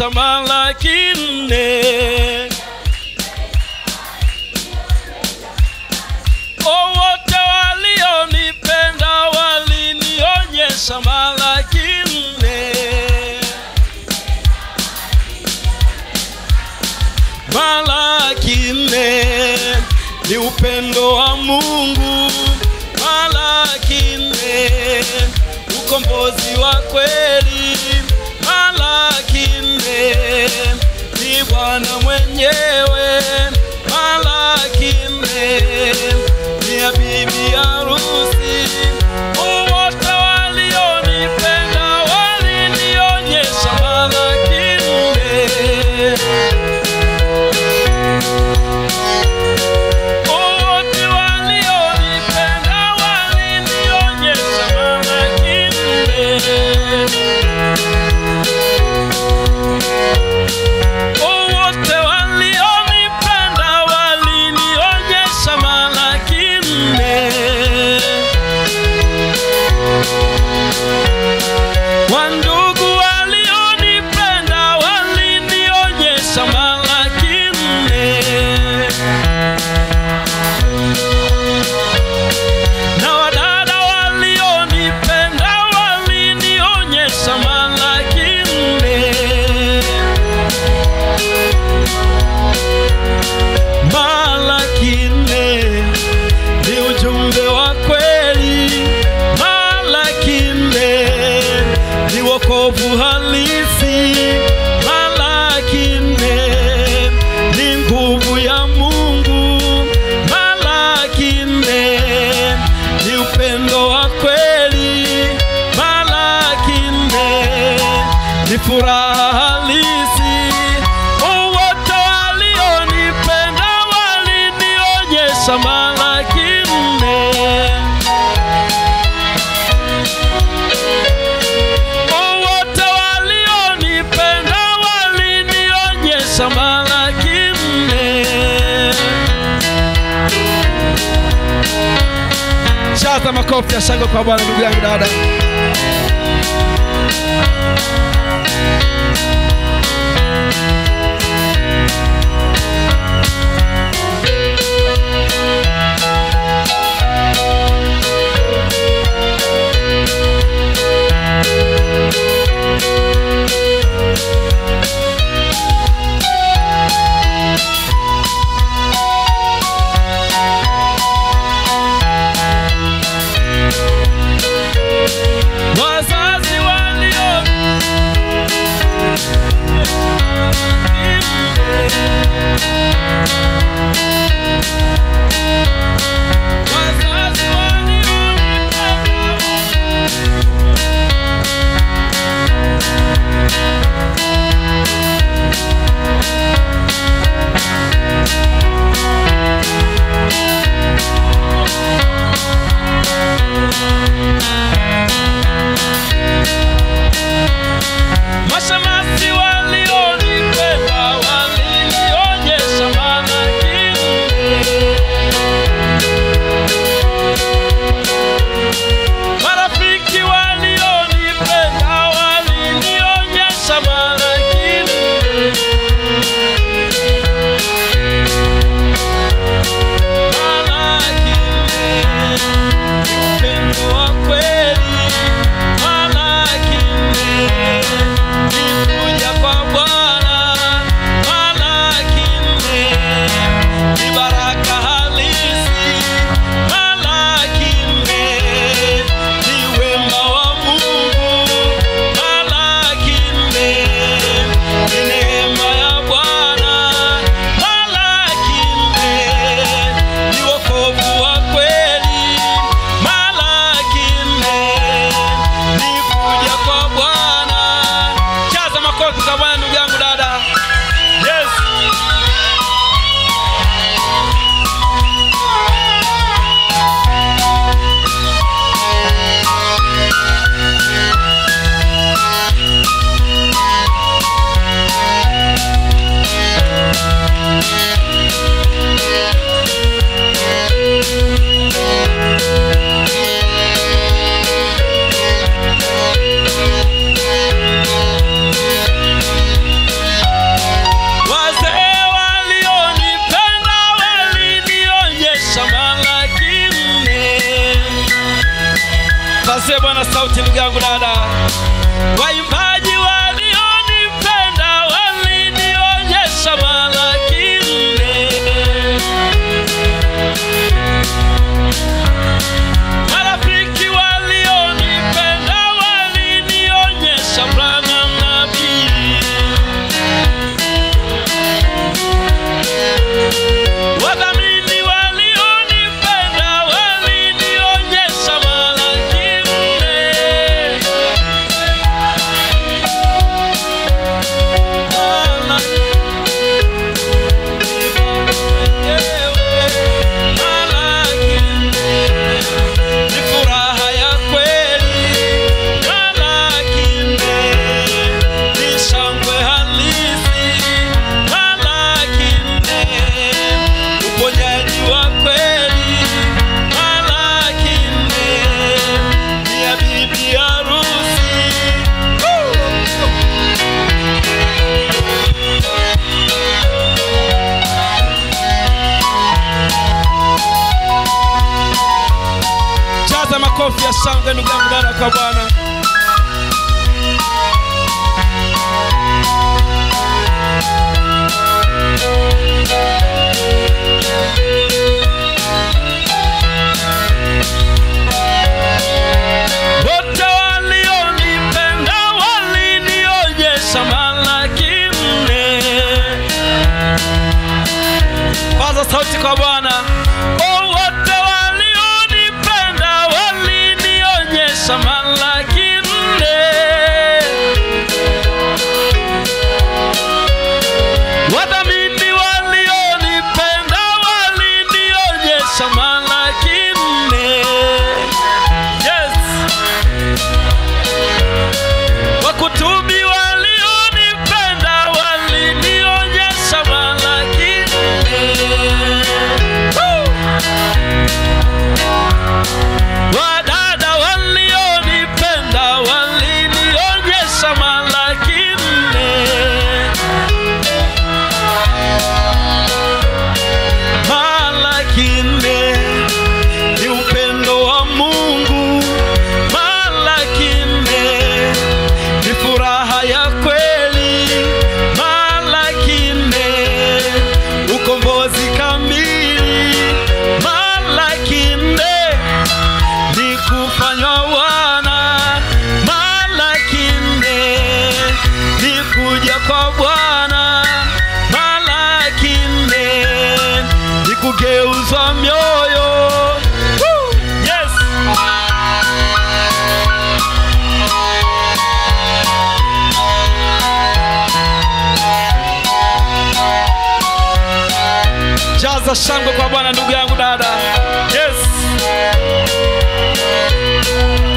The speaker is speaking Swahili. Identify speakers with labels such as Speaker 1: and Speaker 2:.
Speaker 1: nilionyesha Malaki nne. O, wote walionipenda walinionyesha Malaki nne. Malaki nne ni upendo wa Mungu. Malaki nne ukombozi wa kweli. Malaki nne ni Bwana mwenyewe. Malaki nne ni ya bibi harusi. Wote walionipenda walinionyesha Malaki nne. Wote walionipenda walinionyesha Malaki nne. Wote walionipenda walinionyesha Malaki nne. Wandugu walionipenda walinionyesha Malaki nne. Na wadada walionipenda walinionyesha Malaki nne. Malaki nne ni ujumbe wa kweli. Malaki nne ni wokovu halisi. Malaki nne ni nguvu ya Mungu. Malaki nne ni upendo wa kweli. Malaki nne ni furaha halisi. Wote walionipenda walinionyesha Malaki nne. Wote walionipenda walinionyesha Malaki nne. Shaza makofi ya shangwe kwa Bwana, ndugu yangu dada. Wazazi walio mpasie bwana sauti ndugu yangu dada waimbaji walionipenda walinionyesha malaki nne marafiki walionipenda walinionyesha Branham nabii wadhamini walionipenda walinionyesha malaki nne ni furaha ya kweli malakine ni shangwe halisi malakine uponyaji wa kweli malakine ni ya bibi harusi Woo! jaza makofi ya shangwe ndugu yangu dada kwa bwana wote walionipenda walinionyesha malaki nne paza sauti kwa bwana oh, wote walionipenda walinionyesha malaki nne wadhamini walionipenda walinionyesha malaki nne yes wakutubi walionipenda walinionyesha malaki nne Woo! wadada walionipenda walinionyesha malaki nne malaki nne ni upendo wa mungu malaki nne ni furaha ya kweli malaki nne ukombozi kamili malaki nne ni kufanywa wana malaki nne ni kuja kwa bwana malaki nne ni kugeuzwa mioyo Woo! yes jaza shangwe kwa bwana ndugu yangu dada yes